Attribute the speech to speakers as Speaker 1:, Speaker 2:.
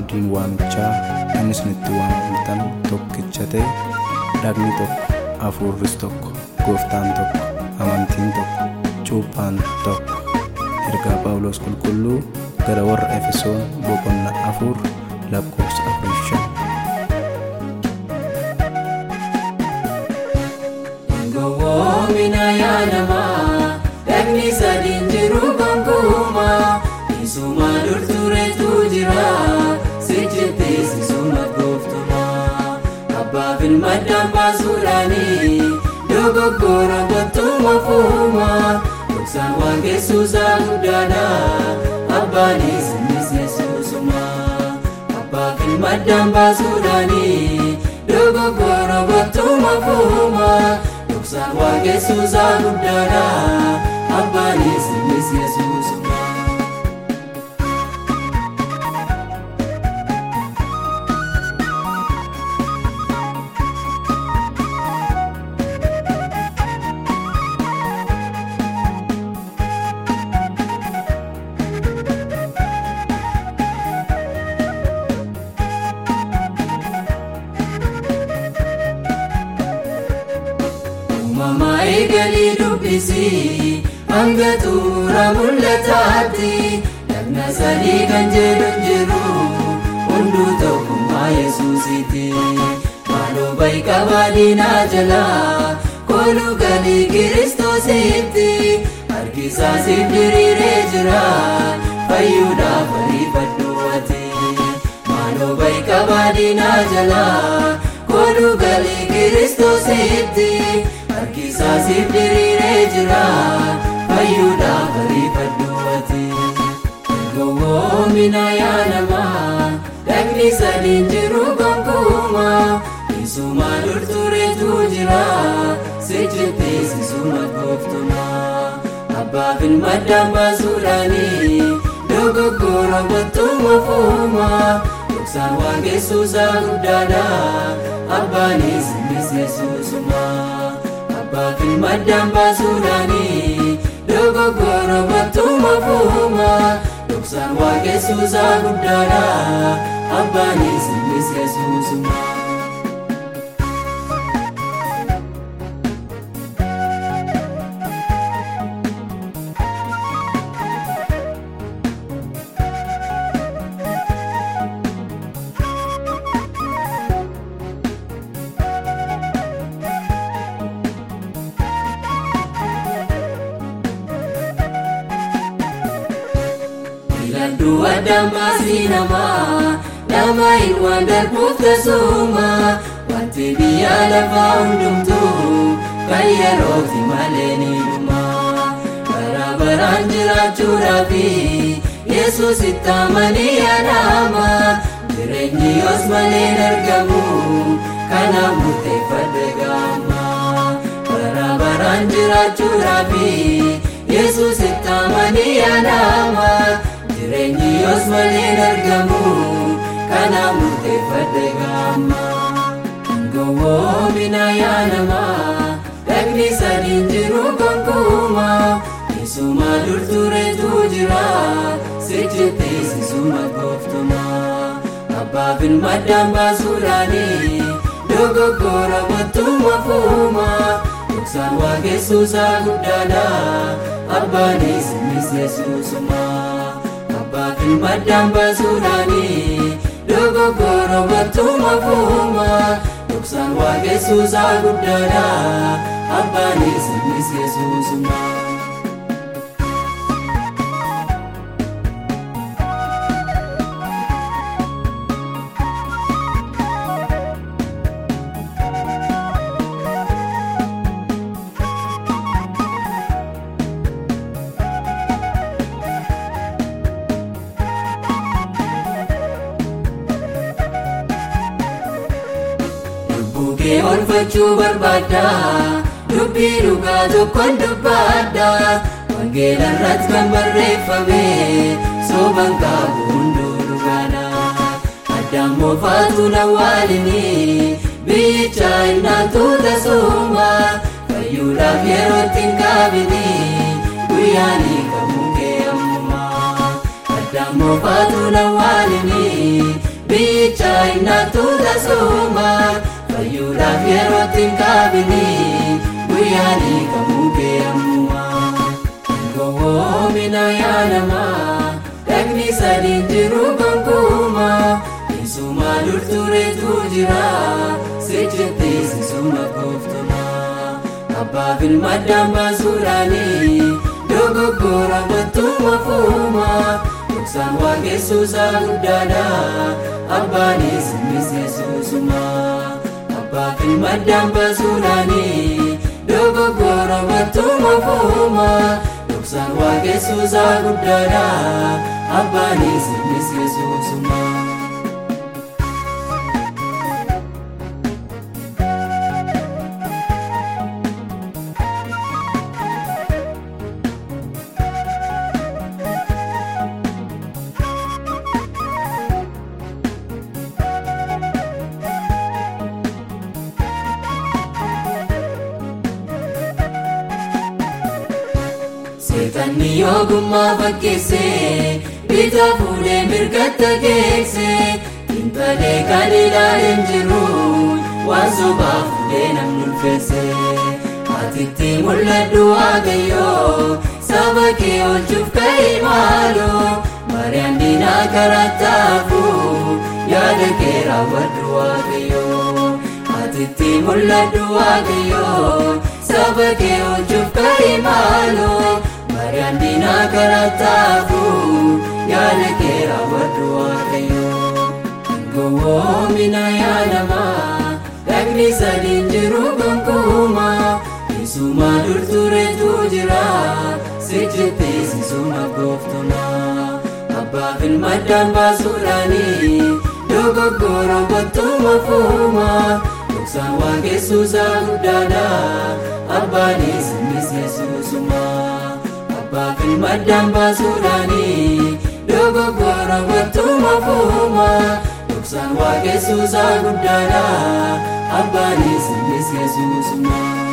Speaker 1: abdiin waamichaa kan isinitti waamamtan tokkicha ta'e dhagni tokko hafuurris tokko gooftaan tokko amantiin tokko cuuphaan tokko ergaa phaawulos qulqulluu gara warra efesoon boqonnaa afur lakkoofsa afurii shan
Speaker 2: Gowwoomina yaadamaa dhagni sadiin jiru gonkumaa isuma durturetu jira sijjitti sisuma gooftumaa abbaaf ilma dambaasuudhaanii dogoggora gottuma fuumaa dhoksaan waan geessuusaa guddaadha abbaanis innis yesuusumaa abbaaf ilma dambaasuudhaanii dogoggora gottuma fuumaa dhoksaan waan geessuusaa guddaadha abbaanis innis yesuusumaa. Uumamaa eegalii dubbisii hanga xumura mul'ataatti dhagna sadii kan jedhu jiru hunduu tokkummaa yesuusiiti. Maaloo bayi qabaadinaa jalaa kooluu galii kiristoositti harkisaa siif diriiree jira fayyuudhaaf ariifadhu ati. Maaloo bayi qabaadinaa jalaa kooluu galii kiristoositti harkisaa siif diriiree jira fayyuudhaaf ariifadhu ati. Gowwoomina yaadamaa dhagni sadiin jiru gonkumaa isuma durturetu jira sijjitti sisuma gooftumaa abbaaf ilma dambaasuudhaanii dogoggora gottuma fuumaa dhoksaan waan geessuusaa guddaadha abbaanis innis yesuusumaa abbaaf ilma dambaasuudhaanii dogoggora gottuma fuumaa dhoksaan waan geessuusaa guddaadha abbaanis innis yesuusumaa. Biladduu addaan baasii namaa nama hin waan darbuuf tasuma wanti biyya lafaa hundumtuu kan yeroofi malee ni dhuma bara baraan jiraachuudhaaf yesus itti amanii yaadama jireenyi yoos malee hin argamu kanaaf murteeffadhe gaama bara baraan jiraachuudhaaf yesus itti amanii yaadama jireenyi yoos malee hin argamu kanaaf murteeffadhe gaama gowwoomina yaadamaa dhagni sadiin jiru gonkumaa isuma durturetu jira sijjitti sisuma gooftumaa abbaaf ilma dambaasuudhaanii dogoggora gottuma fuumaa dhoksaan waan geessuusaa guddaadha abbaanis innis yesuusumaa abbaaf ilma dambaasuudhaanii dogoggora gottuma fuumaa dhoksaan waan geessuusaa guddaadha abbaanis innis yesuusumaa. Bukkee olfachuu barbaadda dubbii dhugaa tokkoon dubbaadda wangeela irratti kan barreeffame sooban qabu hunduu dhugaadha addaan moofaatu lawwaalini biyyicha innaan tuuta sooma fayyuudhaaf yerootti hin qaabini guyyaanii kamuu kee ammumaa addaan moofaatu lawwaalini biyyicha innaattu tasuma fayyuudhaaf yerootti hin qaabini guyyaanii kamuu beekamuma gowwoomina yaadamaa dhagni sadiin jiru gonkuuma isuma durtureetu jira sichitti sisuma gooftuma abbaaf ilma addaan baasuudhaanii dogoggora battuma fuuma Dhuksaan waaqessuusaa guddaadha abbaanis innis yesuusuma abbaaf ilma addaan baasuudhaanii dogoggora battuma fuuma Dhuksaan waaqessuusaa guddaadha abbaanis innis yesuusuma. Seetanni ogummaa fakkeessee bitaa fuudhee mirgatta geessee Intalee kan ilaaleen jiru waan sobaa fuudhee namni ulfeessee Atitti mul'adhu waaqayyoo saba kee oolchuuf ka'ee maaloo Mariyaan diinaa karaa taafuu yaada kee raawwadhu waaqayyoo Atitti mul'adhu waaqayyoo saba kee oolchuuf ka'ee maaloo Mariyaan diinaa karaa taafuu yaada kee raawwadhu waaqayyoo gowwoomina yaadamaa dhagni sadiin jiru gonkuuma isuma durtureetu jira sichitti sisuma gooftuma abbaaf ilma addaan baasuudhaanii dogoggora battuma fuuma dhuksaan waaqessuusaa guddaadha abbaanis innis yesuusuma abbaaf ilma addaan baasuudhaanii dogoggora battuma fuuma dhuksaan waaqessuusaa guddaadha abbaanis innis yesuusuma.